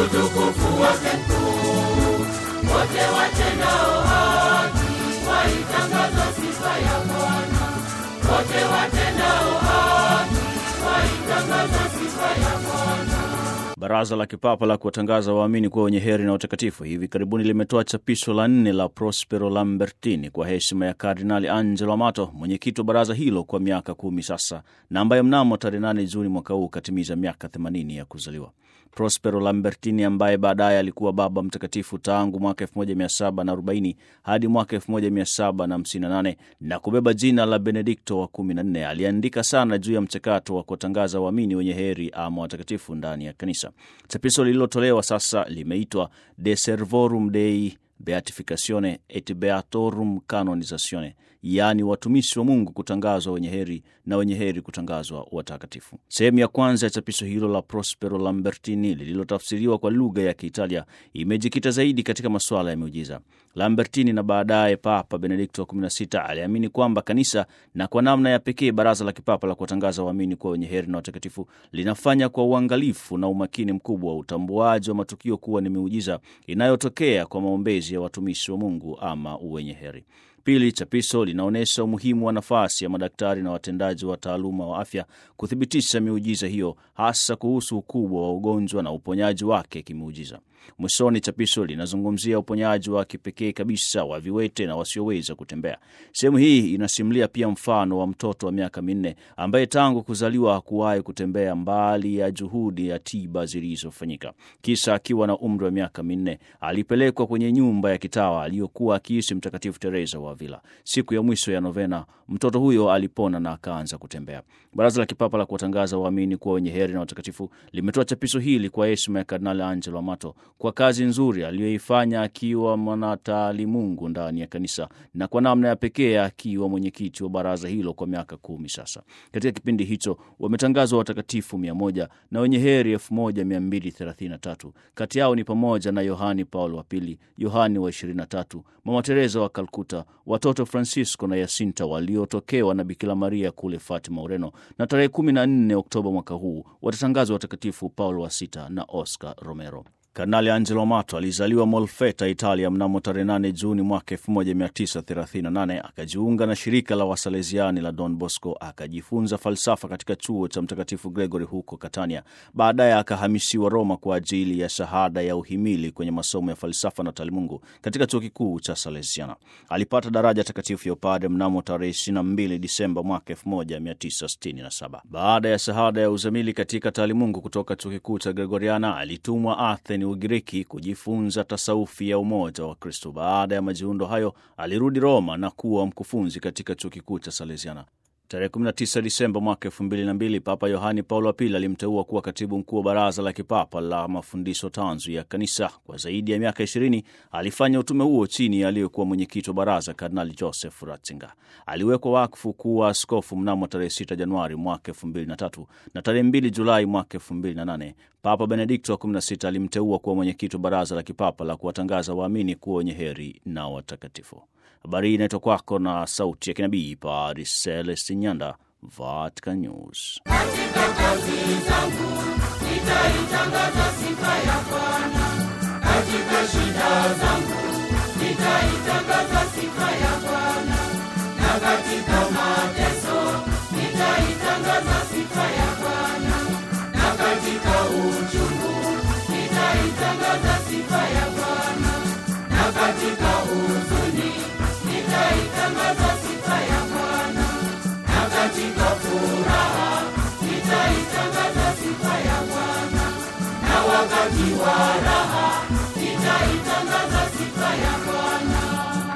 utukufu wake mkuu. Wote watendao haki waitangaza sifa ya Bwana. Wote watendao haki waitangaza sifa ya Bwana. Baraza la Kipapa la kuwatangaza waamini kuwa wenye heri na watakatifu hivi karibuni limetoa chapisho la nne la Prospero Lambertini kwa heshima ya Kardinali Angelo Amato, mwenyekiti wa baraza hilo kwa miaka kumi sasa, na ambaye mnamo tarehe 8 Juni mwaka huu katimiza miaka 80 ya kuzaliwa. Prospero Lambertini ambaye baadaye alikuwa Baba Mtakatifu tangu mwaka 1740 hadi mwaka 1758 na kubeba jina la Benedikto wa 14 aliandika sana juu ya mchakato wa kuwatangaza waamini wenye heri ama watakatifu ndani ya kanisa. Chapisho lililotolewa sasa limeitwa De Servorum Dei Beatificatione et Beatorum Canonizatione, yaani watumishi wa Mungu kutangazwa wenye heri na wenye heri kutangazwa watakatifu. Sehemu ya kwanza ya chapisho hilo la Prospero Lambertini lililotafsiriwa kwa lugha ya Kiitalia imejikita zaidi katika masuala ya miujiza. Lambertini na baadaye Papa Benedikto wa 16 aliamini kwamba kanisa na kwa namna ya pekee baraza la kipapa la kuwatangaza waamini kuwa wenye heri na watakatifu linafanya kwa uangalifu na umakini mkubwa utambuaji wa matukio kuwa ni miujiza inayotokea kwa maombezi ya watumishi wa Mungu ama wenye heri. Pili, chapisho linaonyesha umuhimu wa nafasi ya madaktari na watendaji wa taaluma wa afya kuthibitisha miujiza hiyo, hasa kuhusu ukubwa wa ugonjwa na uponyaji wake kimuujiza. Mwishoni, chapisho linazungumzia uponyaji wa kipekee kabisa wa viwete na wasioweza kutembea. Sehemu hii inasimulia pia mfano wa mtoto wa miaka minne ambaye tangu kuzaliwa hakuwahi kutembea, mbali ya juhudi ya tiba zilizofanyika. Kisha akiwa na umri wa miaka minne alipelekwa kwenye nyumba ya kitawa aliyokuwa akiishi Mtakatifu Teresa wa Avila. Siku ya mwisho ya novena, mtoto huyo alipona na akaanza kutembea. Baraza la Kipapa la kuwatangaza waamini kuwa wenye heri na watakatifu limetoa chapisho hili kwa heshima ya Kardinali Angelo Amato kwa kazi nzuri aliyoifanya akiwa mwanataalimungu ndani ya kanisa na kwa namna ya pekee akiwa mwenyekiti wa baraza hilo kwa miaka kumi sasa. Katika kipindi hicho wametangazwa watakatifu mia moja na wenye heri elfu moja mia mbili thelathini na tatu. Kati yao ni pamoja na Yohani Paulo wa Pili, Yohani wa ishirini na tatu, Mama Teresa wa Kalkuta, watoto Francisco na Yasinta waliotokewa na Bikira Maria kule Fatima, Ureno, na tarehe 14 Oktoba mwaka huu watatangazwa watakatifu Paulo wa Sita na Oscar Romero. Kardinali Angelo Amato alizaliwa Molfetta, Italia mnamo tarehe 8 Juni mwaka 1938. Akajiunga na shirika la Wasalesiani la Don Bosco, akajifunza falsafa katika chuo cha Mtakatifu Gregory huko Catania. Baadaye akahamishiwa Roma kwa ajili ya shahada ya uhimili kwenye masomo ya falsafa na taalimungu katika chuo kikuu cha Salesiana. Alipata daraja takatifu ya upadre mnamo tarehe 22 Disemba mwaka 1967. Baada ya shahada ya uzamili katika taalimungu kutoka chuo kikuu cha Gregoriana, alitumwa Athens Ugiriki kujifunza tasaufi ya umoja wa Kristo. Baada ya majiundo hayo, alirudi Roma na kuwa mkufunzi katika chuo kikuu cha Salesiana. Tarehe 19 Disemba mwaka 2002 Papa Yohani Paulo wa Pili alimteua kuwa katibu mkuu wa Baraza la Kipapa la Mafundisho Tanzu ya Kanisa. Kwa zaidi ya miaka 20 alifanya utume huo chini ya aliyekuwa mwenyekiti wa baraza Kardinali Joseph Ratzinger. Aliwekwa wakfu kuwa askofu mnamo tarehe 6 Januari mwaka 2003 na tarehe 2 Julai mwaka 2008 Papa Benedikto wa 16 alimteua kuwa mwenyekiti wa Baraza la Kipapa la kuwatangaza waamini kuwa wenye heri na watakatifu. Habari hii inaitwa kwako na sauti ya kinabii Paris Celestin Nyanda, Vatican News. Katika kazi zangu nitaitangaza sifa ya Bwana, katika shida zangu nitaitangaza sifa ya Bwana, na katika mateso nitaitangaza sifa ya Bwana, na katika uchungu nitaitangaza sifa ya Bwana, na katika huzuni nitaitangaza sifa ya Bwana, na katika furaha nitaitangaza sifa ya Bwana, na wakati wa raha